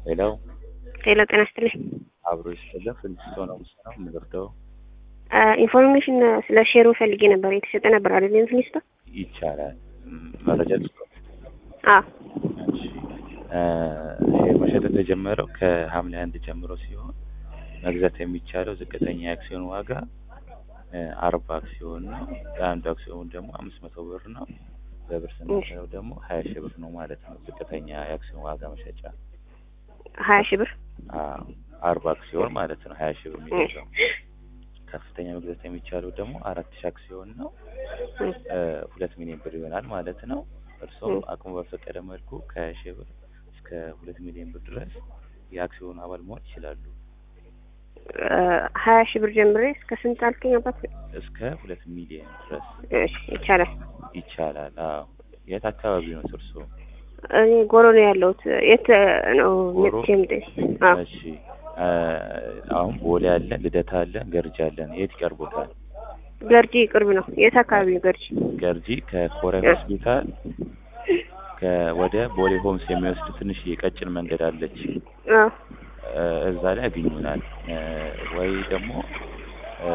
ሌላው ሌላ ጤና ይስጥልኝ። አብሮ ይስጥልን ፍልስቶ ነው ነው የምንወርደው ኢንፎርሜሽን ስለ ሼሩ ፈልጌ ነበር። የተሸጠ ነበር አይደል? ኢንፍሊስቶ ይቻላል ም፣ መረጃ ልስጦት። አ እሺ እ፣ ይሄ መሸጥ የተጀመረው ከሐምሌ አንድ ጀምሮ ሲሆን መግዛት የሚቻለው ዝቅተኛ የአክሲዮን ዋጋ እ፣ አርባ አክሲዮን ነው። ለአንዱ አክሲዮን ደግሞ አምስት መቶ ብር ነው። በብር ስናየው ደግሞ ሀያ ሺህ ብር ነው ማለት ነው። ዝቅተኛ የአክሲዮን ዋጋ መሸጫ ሀያ ሺህ ብር አዎ፣ አርባ አክሲዮን ማለት ነው። ሀያ ሺህ ብር የሚገዛው ከፍተኛ መግዛት የሚቻለው ደግሞ አራት ሺህ አክሲዮን ነው። እ፣ ሁለት ሚሊዮን ብር ይሆናል ማለት ነው። እርስዎም አቅሙ በፈቀደ መልኩ ከሀያ ሺህ ብር እስከ ሁለት ሚሊዮን ብር ድረስ የአክሲዮን አባል መሆን ይችላሉ። ሀያ ሺህ ብር ጀምሬ እስከ ስንት አልከኝ አባት? እስከ ሁለት ሚሊዮን ድረስ እሺ ይቻላል። ይቻላል። አዎ። የት አካባቢ ነው እርስዎ? እኔ ጎሮ ነው ያለሁት። የት ነው ጎሮ? መጥቼ የምጠይቅ? አዎ እሺ እ፣ አሁን ቦሌ አለ፣ ልደታ አለ፣ ገርጂ አለን። የት ይቀርቦታል? ገርጂ ቅርብ ነው። የት አካባቢ ነው ገርጂ? ገርጂ ከኮሪያ ሆስፒታል ከወደ ቦሌ ሆምስ የሚወስድ ትንሽ የቀጭን መንገድ አለች። አዎ እ፣ እዛ ላይ ያገኙናል። እ፣ ወይ ደግሞ እ፣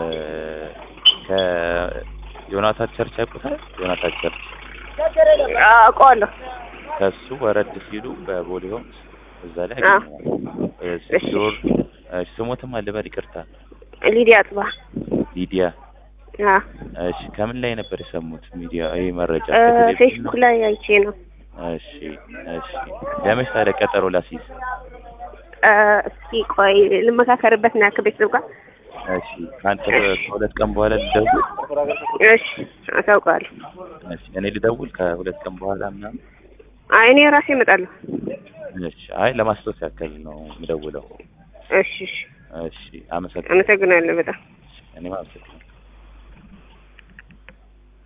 ከዮናታን ቸርች ያውቁታል? ዮናታን ቸርች አውቀዋለሁ። ከሱ ወረድ ሲሉ በቦሌ ሆምስ እዛ ላይ አዎ። ያገኙናል። እ፣ እሺ። ዞር እሺ፣ ስሞትም አልበል ይቅርታ። ሊዲያ አጥባ። ሊዲያ አዎ እሺ ከምን ላይ ነበር የሰሙት ሚዲያ ይሄ መረጃ እ፣ ከቴሌቪዥን ፌስቡክ ነው? ላይ አይቼ ነው። እሺ እሺ ለመች ታዲያ ቀጠሮ ላስይዝ እ፣ እስኪ ቆይ ልመካከርበት ና ከቤተሰብ ጋር። እሺ ከአንተ ከሁለት ቀን በኋላ ልደውል እሺ አሳውቀዋለሁ። እሺ እኔ ልደውል ከሁለት ቀን በኋላ ምናምን አይ እኔ ራሴ እመጣለሁ። እሺ አይ ለማስታወስ ያክል ነው የምደውለው እሺ እሺ እሺ አመሰግናለሁ አመሰግናለሁ በጣም እኔም አመሰግናለሁ